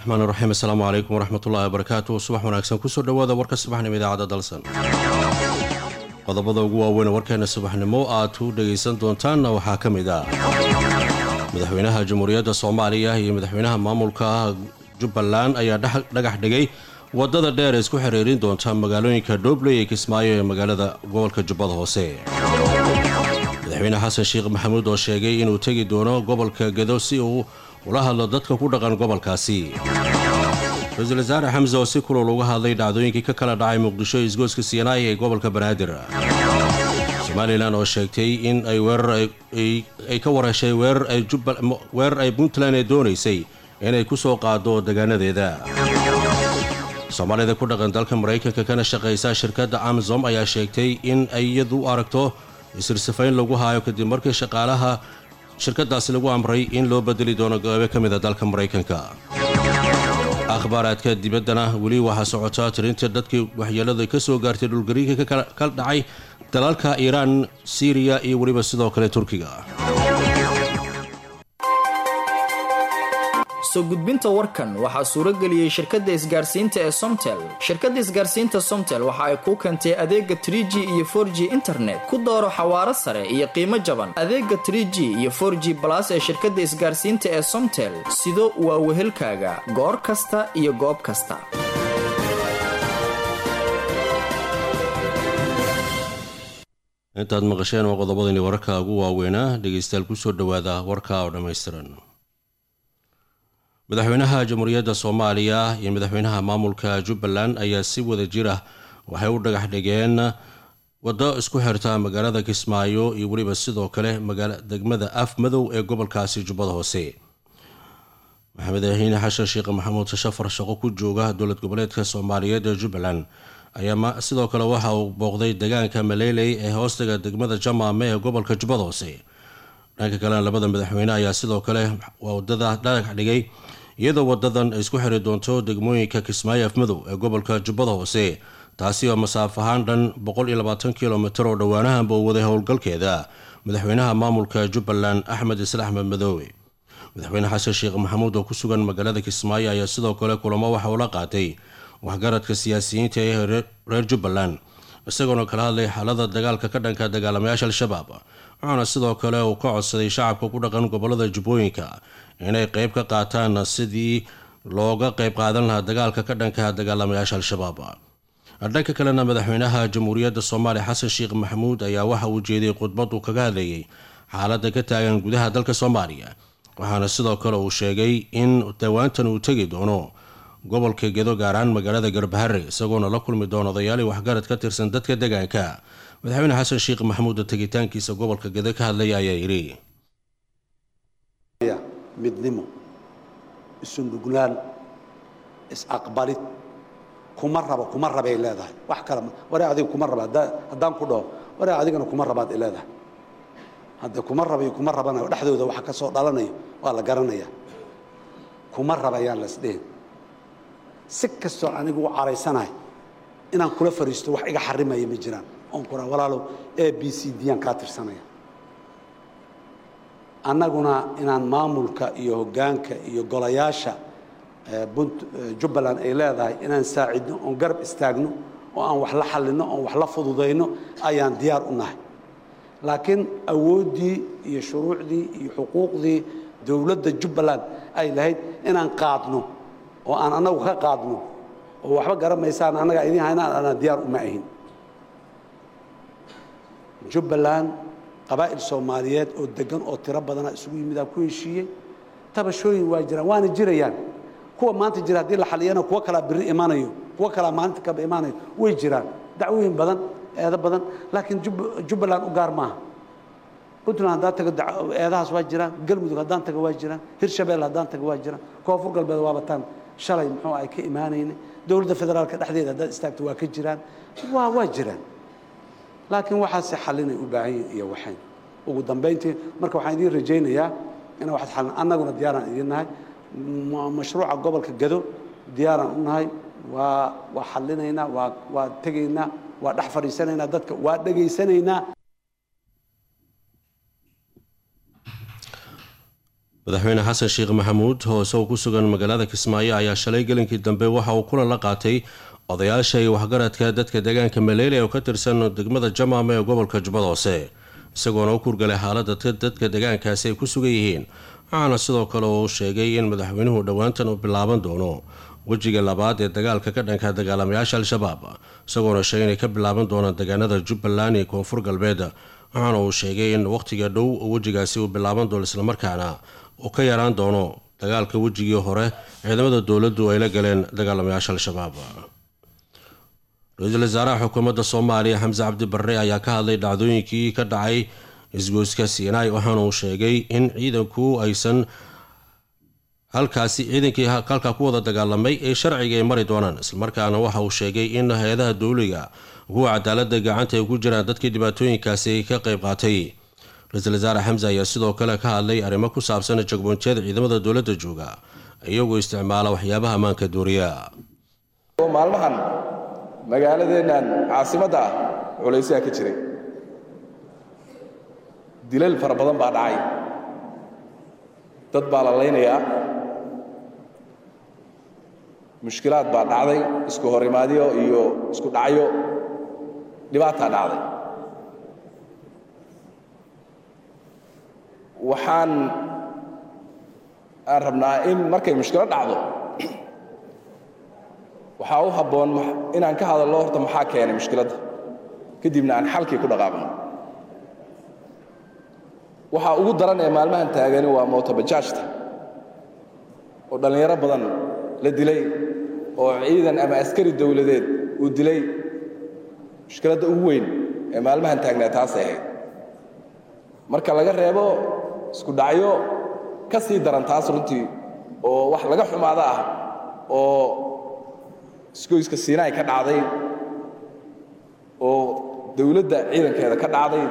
raxmaan raxiim asalaamu calaykum waraxmatullahi wabarakaatu subax wanaagsan kusoo dhowaada warka subaxnimo idaacadda dalsan qodobada ugu waaweyn warkeena subaxnimo aad u dhegaysan doontaanna waxaa ka mid ah madaxweynaha jamhuuriyadda soomaaliya iyo madaxweynaha maamulka jubbaland ayaa dhagax dhigay wadada dheer ee isku xiriirin doonta magaalooyinka dhobley ee kismaayo ee magaalada gobolka jubbada hoose madaxweyne xasan sheekh maxamuud oo sheegay inuu tegi doono gobolka gedo si uu ula hadlo dadka ku dhaqan gobolkaasi ra-iisul wasaare xamse oo si kulul uga hadlay dhacdooyinkii ka kala dhacay muqdisho isgooska siinaay ee gobolka banaadir somalilan oo sheegtay in ay weeraray ka warheshay weerar ay puntland ee doonaysay inay ku soo qaado degaanadeeda soomaalida ku dhaqan dalka maraykanka kana shaqaysa shirkadda amazom ayaa sheegtay in ay iyadu aragto isirsifayn lagu haayo kadib markii shaqaalaha shirkadaasi lagu amray in loo bedeli doono goobe ka mida dalka maraykanka akhbaaraadka dibaddana weli waxaa socotaa tirintii dadkii waxyeelada ka soo gaartay dhulgariinka ka dhacay dalalka iiraan siiriya iyo weliba sidoo kale turkiga soo gudbinta warkan waxaa suuro geliyey shirkadda isgaarsiinta ee somtel shirkadda isgaarsiinta somtel waxa ay kuu keentay adeega tr g iyo for g internet ku dooro xawaaro sare iyo qiimo jaban adeega tr g iyo for g balas ee shirkadda isgaarsiinta ee somtel sido waa wehelkaaga goor kasta iyo goob kasta intaad maqasheen waa qodobadani wararka ugu waaweynaa dhegaystayaal kusoo dhowaada warka oo dhammaystiran madaxweynaha jamhuuriyadda soomaaliya iyo madaxweynaha maamulka jubbaland ayaa si wada jir ah waxay u dhagax dhigeen waddo isku xirta magaalada kismaayo iyo weliba sidoo kale degmada af madow ee gobolkaasi jubbada hoose madaxweyne xashan sheekh maxamuud shafar shaqo ku jooga dowlad goboleedka soomaaliyeed ee jubbaland ayaa sidoo kale waxa uu booqday deegaanka maleyley ee hoostaga degmada jamaame ee gobolka jubbada hoose dhanka kalena labada madaxweyne ayaa sidoo kale wadada dhagax dhigay iyadoo wadadan ay isku xiri doonto degmooyinka kismaayo afmadow ee gobolka jubbada hoose taasi oo masaaf ahaan dhan kilomitir oo dhowaanahanba uu waday howlgalkeeda madaxweynaha maamulka jubbaland axmed isla axmed madoobe madaxweyne xasan sheekh maxamuud oo ku sugan magaalada kismaayo ayaa sidoo kale kulamo waxa uu la qaatay waxgaradka siyaasiyiinta ee reer jubbaland isagoona kala hadlay xaalada dagaalka ka dhanka dagaalamayaasha al-shabaab wuxuuna sidoo kale uu ka codsaday shacabka ku dhaqan gobolada jubbooyinka inay qeyb ka qaataan sidii looga qeyb qaadan lahaa dagaalka ka dhanka dagaalamayaasha al-shabaab dhanka kalena madaxweynaha jamhuuriyadda soomaaliya xasan sheekh maxamuud ayaa waxa uu jeeday khudbad uu kaga hadlayay xaaladda ka taagan gudaha dalka soomaaliya waxaana sidoo kale uu sheegay in dawaantan uu tegi doono gobolka gedo gaaraan magaalada garbahare isagoona la kulmi doono odayaali waxgarad ka tirsan dadka deegaanka madaxweyne xasan sheekh maxamuud oo tegitaankiisa gobolka gedo ka hadlaya ayaa yidhi midnimo isu nuglaan is-aqbalid kuma rabo kuma rabay leedahay wax kale waree adiga kuma raba haddaan ku dhaho waree adigana kuma rabaad leedahay hadde kuma rabayo kuma rabanayo dhexdooda waxa ka soo dhalanayo waa la garanaya kuma rabayaan lasdhihin si kastoo anigu u caraysanahay inaan kula fariisto wax iga xarimaya ma jiraan oon kuraa walaalow a b c d aan kaa tirsanaya annaguna inaan maamulka iyo hoggaanka iyo golayaasha jubbaland ay leedahay inaan saacidno oon garab istaagno oo aan wax la xallinno oon wax la fududayno ayaan diyaar u nahay laakiin awooddii iyo shuruucdii iyo xuquuqdii dowladda jubbaland ay lahayd inaan qaadno oo aan annagu ka qaadno oo waxba garamaysaan annagaa idiin haynaan anaa diyaar uma ahin jubbaland qabaa'il soomaaliyeed oo deggan oo tiro badana isugu yimidaa ku heshiiyey tabashooyin waa jiraan waana jirayaan kuwa maanta jira haddii la xaliyana kuwo kalaa biri imaanayo kuwo kalaa maalinta kaba imaanayo way jiraan dacwooyin badan eedo badan laakiin jubbaland u gaar maaha puntland haddaan tago eedahaas waa jiraan galmudug haddaan tago waa jiraan hirshabelle haddaan tago waa jiraan koonfur galbeed waa bataan shalay muxuu ay ka imaanayna dowladda federaalka dhexdeeda haddaad istaagto waa ka jiraan waa waa jiraan laakiin waxaase xalinay u baahan yihin iyo waxayn ugu dambayntii marka waxaan idiin rajaynayaa ina waxaad xallin annaguna diyaaraan idiin nahay mashruuca gobolka gado diyaaraan u nahay waa waa xallinaynaa waa waa tegaynaa waa dhex fadhiisanaynaa dadka waa dhegaysanaynaa madaxweyne xasan sheekh maxamuud oo isagoo ku sugan magaalada kismaayo ayaa shalay gelinkii dambe waxa uu kulan la qaatay odayaasha iyo waxgaradka dadka deegaanka maleyle oo ka tirsan degmada jamaama ee gobolka jubbada hoose isagoona u kurgalay xaalada dadka deegaankaasi ay ku sugan yihiin waxaana sidoo kale uu sheegay in madaxweynuhu dhowaantan uu bilaaban doono wejiga labaad ee dagaalka ka dhanka dagaalamayaasha al-shabaab isagoona sheegay inay ka bilaaban doonaan deegaanada jubbaland iyo koonfur galbeed waxaana uu sheegay in wakhtiga dhow wejigaasi uu bilaaban doono islamarkaana uu ka yaraan doono dagaalka wejigii hore ciidamada dowladdu ay la galeen dagaalamayaasha al-shabaab ra-iisul wasaaraha xukuumadda soomaaliya xamse cabdi barre ayaa ka hadlay dhacdooyinkii ka dhacay isgoyska siinaay waxaana uu sheegay in ciidanku aysan halkaasi ciidankii halkaa ku wada dagaalamay ee sharciga ay mari doonaan islamarkaana waxa uu sheegay in hay-adaha dowliga kuwa cadaalada gacanta ay ku jiraan dadkii dhibaatooyinkaasi ka qayb qaatay ra-iisul wasaare xamse ayaa sidoo kale ka hadlay arrimo ku saabsan jagboonjiyada ciidamada dowladda jooga iyagoo isticmaala waxyaabaha ammaanka duuriya maalmahan magaaladeennan caasimadda ah culaysayaa ka jiray dilal fara badan baa dhacay dad baa la laynayaa mushkilaad baa dhacday isku horimaadyo iyo isku dhacyo dhibaataa dhacday waxaan aan rabnaa in markay mushkilo dhacdo waxaa u habboon inaan ka hadallo horta maxaa keenay mushkiladda kadibna aan xalkii ku dhaqaaqno waxaa ugu daran ee maalmahan taagani waa mootobajaajta oo dhallinyaro badan la dilay oo ciidan ama askari dowladeed uu dilay mushkiladda ugu weyn ee maalmahan taagnaa taasay ahayd marka laga reebo isku dhacyo ka sii daran taas runtii oo wax laga xumaada ah oo isgoyska siinaay ka dhacday oo dowladda ciidankeeda ka dhacday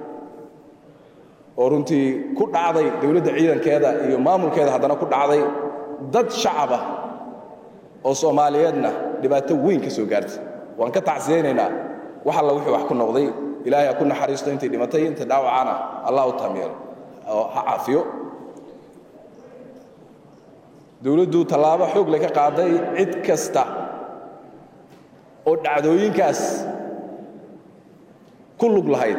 oo runtii ku dhacday dowladda ciidankeeda iyo maamulkeeda haddana ku dhacday dad shacabah oo soomaaliyeedna dhibaato weyn ka soo gaartay waan ka tacsiyaynaynaa wax alla wixii wax ku noqday ilaahay ha ku naxariisto intay dhimatay inta dhaawacana allah u taamyeelo oo ha caafiyo dowladdu tallaabo xoog le ka qaaday cid kasta oo dhacdooyinkaas ku lug lahayd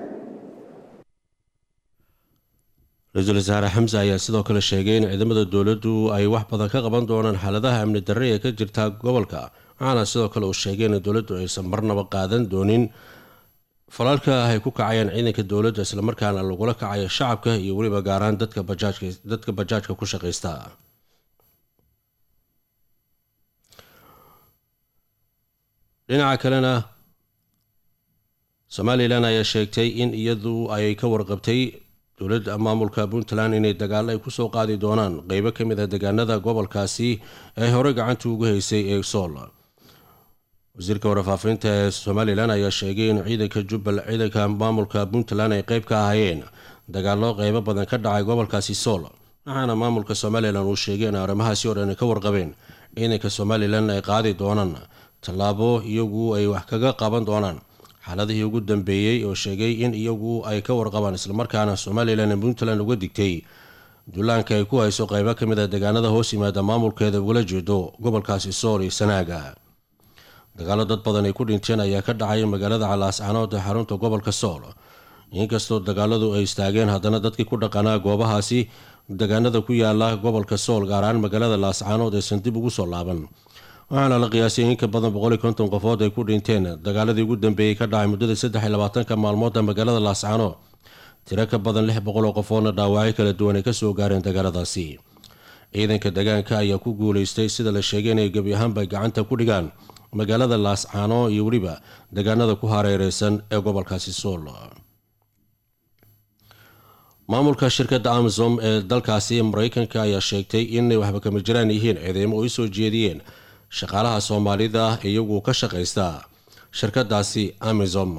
ra-iisul wasaare xamse ayaa sidoo kale sheegay in ciidamada dowladdu ay wax badan ka qaban doonaan xaaladaha amni darre ee ka jirta gobolka waxaana sidoo kale uu sheegay in dowladdu aysan marnaba qaadan doonin falalka ay ku kacayaan ciidanka dowladda islamarkaana lagula kacayo shacabka iyo weliba gaaraan dadka bajaajkadadka bajaajka ku shaqaysta dhinaca kalena somalilan ayaa sheegtay in iyadu ay ka warqabtay dowladda maamulka puntland inay dagaalo ay kusoo qaadi doonaan qeybo ka mid a deegaanada gobolkaasi ee hore gacanta ugu haysay ee sool wasiirka warfaafinta ee somalilan ayaa sheegay in ciidanka jubbal ciidanka maamulka puntland ay qeyb ka ahaayeen dagaalo qeybo badan ka dhacay gobolkaasi sool waxaana maamulka somalilan uu sheegay in arrimahaasi oo dhan ay ka warqabeen ciidanka somalilan ay qaadi doonaan tallaabo iyagu ay wax kaga qaban doonaan xaaladihii ugu dambeeyey oo sheegay in iyagu ay ka warqabaan islamarkaana somalilan ee puntland uga digtay dullaanka ay ku hayso qeybo ka mid a deegaanada hoos yimaada maamulkeeda ugala jeedo gobolkaasi sool iyo sanaaga dagaalo dad badan ay ku dhinteen ayaa ka dhacay magaalada calaascanood ee xarunta gobolka sool inkastoo dagaaladu ay istaageen haddana dadkii ku dhaqanaa goobahaasi deegaanada ku yaala gobolka sool gaar ahaan magaalada laascanood aysan dib ugu soo laaban waxaana la qiyaasay in ka badan boqoliyo konton qofood ay ku dhinteen dagaaladii ugu dambeeyey ka dhacay muddada saddex iyo labaatanka maalmooda magaalada laascano tiro ka badan lix boqoloo qofoodna dhaawacyo kala duwan ay kasoo gaareen dagaaladaasi ciidanka deegaanka ayaa ku guuleystay sida la sheegay inay gebi ahaanba gacanta ku dhigaan magaalada laascano iyo weliba deegaanada ku hareereysan ee gobolkaasi sool maamulka shirkadda amazon ee dalkaasi mareykanka ayaa sheegtay inay waxba kama jiraan yihiin ciidamo ay soo jeediyeen shaqaalaha soomaalida iyagu ka shaqaysta shirkadaasi amazon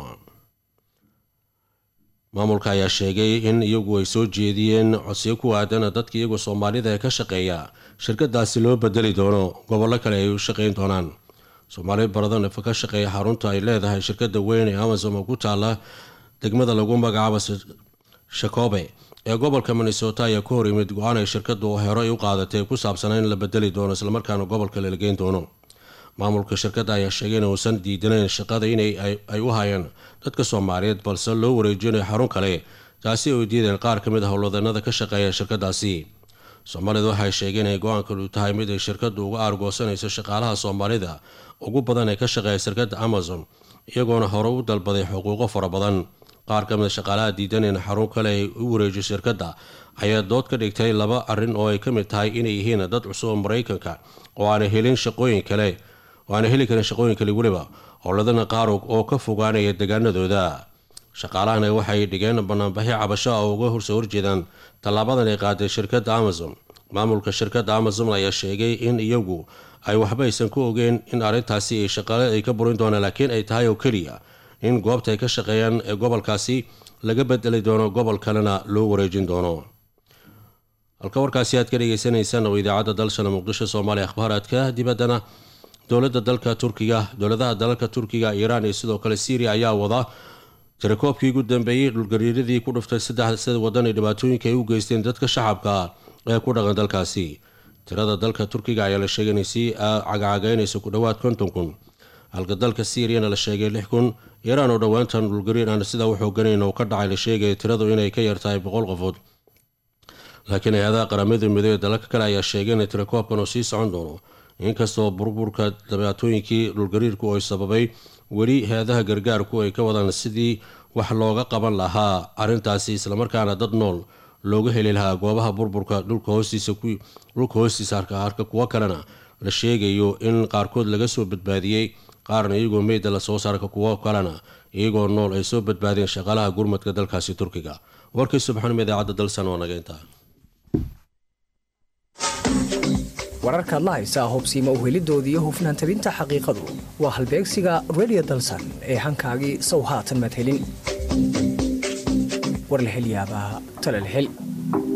maamulka ayaa sheegay in iyagu ay soo jeediyeen codsiyo ku aadan dadka iyagu soomaalida ee ka shaqeeya shirkadaasi loo bedeli doono gobollo kale ay u shaqeyn doonaan soomaali baradan ka shaqeeya xarunta ay leedahay shirkada weyn ee amazon oo ku taala degmada lagu magacaabo shakobe ee gobolka minnesota ayaa ku hor yimid go-aan ay shirkadu horey u qaadatay ku saabsanaa in la bedeli doono islamarkaana gobolka la geyn doono maamulka shirkadda ayaa sheegay in uusan diidanayn shaqada in ay u hayeen dadka soomaaliyeed balse loo wareejinayo xarun kale taasi ay diideen qaar ka mid ah howlwadanada ka shaqeeya shirkadaasi soomaalida waxay sheegeen inay go-aankanu tahay mid ay shirkadu uga aargoosanayso shaqaalaha soomaalida ugu badan ee ka shaqeeya shirkadda amazon iyagoona hore u dalbaday xuquuqo fara badan qaar ka mid shaqaalaha diidan in xarun kale ay u wareejiyo shirkadda ayaa dood ka dhigtay laba arrin oo ay ka mid tahay inay yihiin dad cusub oo maraykanka oo aanay helin shaqooyin kale oo aanay heli karin shaqooyin kale weliba howladana qaar oo ka fogaanaya deegaanadooda shaqaalahana waxay dhigeen banaanbaxyo cabasho ah oo uga horsoo horjeedaan tallaabadan ay qaaday shirkadda amazon maamulka shirkadda amazon ayaa sheegay in iyagu ay waxba aysan ku ogeen in arrintaasi ay shaqaale ay ka burin doonaan laakiin ay tahay oo keliya in goobta ay ka shaqeeyaan ee gobolkaasi laga bedeli doono gobol kalena loo wareejin doono halka warkaasi aad ka dhegeysaneysaan oo idaacadda dalshana muqdisho soomaaliya akhbaaraadka dibaddana dowladda dalka turkiga dowladaha dalalka turkiga iiraan iyo sidoo kale syriya ayaa wada tirakoobkii ugu dambeeyey dhulgariiradii ku dhuftay saddexda wadan ee dhibaatooyinka ay u geysteen dadka shacabka ee ku dhaqan dalkaasi tirada dalka turkiga ayaa la sheegay inay sii cagacagaynayso ku dhowaad konton kun halka dalka syiriyana la sheegay lix kun iiraan oo dhowaantan dhulgariir aan sidaa u xooganayn oo ka dhacay la sheegaya tiradu inay ka yartahay boqol qofood laakiin hay-adaha qaramada midoobey dalalka kale ayaa sheegay in tirakoobkan oo sii socon doono inkastoo burburka dhibaatooyinkii dhulgariirku ay sababay weli hay-adaha gargaarku ay ka wadaan sidii wax looga qaban lahaa arrintaasi islamarkaana dad nool looga heli lahaa goobaha burburka dhulka hoostiisa harka kuwo kalena la sheegayo in qaarkood laga soo badbaadiyey qaarna iyagoo meyda la soo saarka kuwo kalena iyagoo nool ay soo badbaadeen shaqaalaha gurmadka dalkaasi turkiga warkii subxanima idaacadda dalsan waa naga intaa wararkaad la haysaa hubsiima uhelidoodii hufnaan tabinta xaqiiqadu waa halbeegsiga redio dalsan ee hankaagii sow haatan maad helin war la hel yaabaa tale la hel